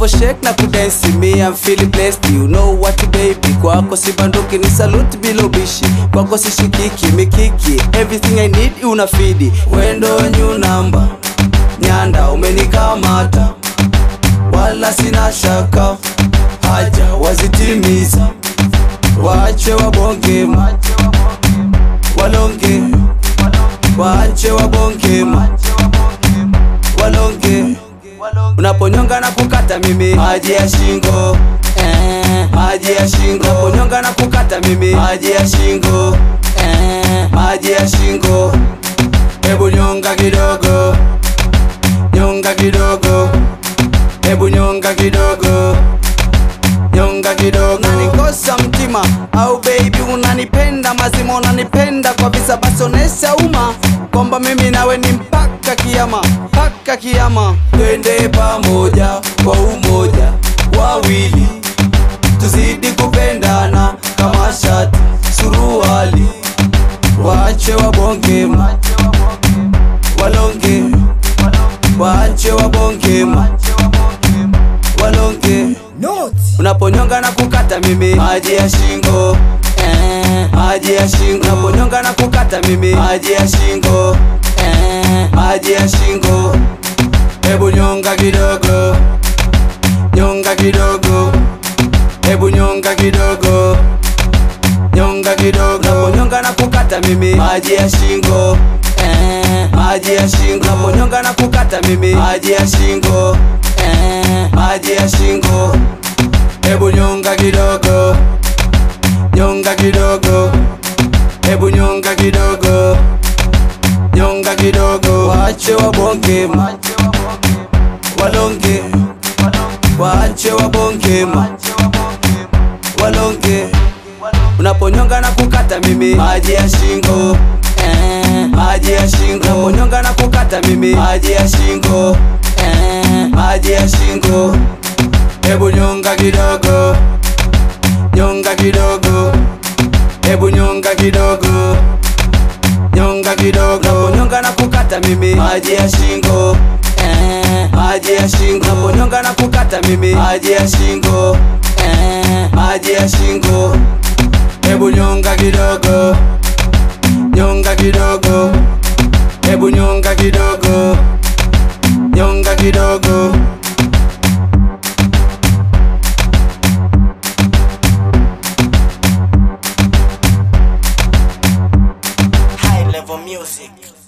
shake na kudensi me I'm feeling blessed you know what baby kwako sibanduki ni salute bila ubishi kwako sishikiki mikiki everything I need unafidi wendo new number nyanda umenikamata wala sina shaka haja wazitimiza waache wabongema walonge waache wabongema walonge unaponyonga na kukata mimi maji ya shingo eh, maji ya shingo unaponyonga na kukata mimi maji ya shingo eh, maji ya shingo hebu nyonga kidogo nyonga kidogo hebu nyonga kidogo nyonga kidogo unanikosa mtima au baby unanipenda mazima unanipenda kwa visa basi onesha umma kwamba mimi nawe ni mpaka kiama mpaka kiama twende pamoja kwa umoja wawili tuzidi kupendana kama shati suruali waache wabongema walonge waache wabongema walonge unaponyonga na kukata mimi maji ya shingo eh, maji ya shingo unaponyonga na kukata mimi maji ya shingo eh, maji ya shingo hebu nyonga kidogo nyonga kidogo hebu nyonga kidogo nyonga kidogo unaponyonga na kukata mimi maji ya shingo eh, maji ya shingo unaponyonga na kukata mimi maji ya shingo eh, maji ya shingo hebu nyonga kidogo nyonga kidogo hebu nyonga kidogo nyonga kidogo waache wabongema walonge waache wabongema walonge unaponyonga na kukata mimi maji ya shingo eh, maji ya shingo unaponyonga na kukata mimi maji ya shingo eh, maji ya shingo hebu nyonga kidogo nyonga kidogo hebu nyonga kidogo nyonga kidogo unaponyonga na kukata mimi maji ya shingo eh, maji ya shingo unaponyonga na kukata mimi maji ya shingo eh, maji ya shingo hebu nyonga kidogo nyonga kidogo hebu nyonga kidogo nyonga kidogo High level music.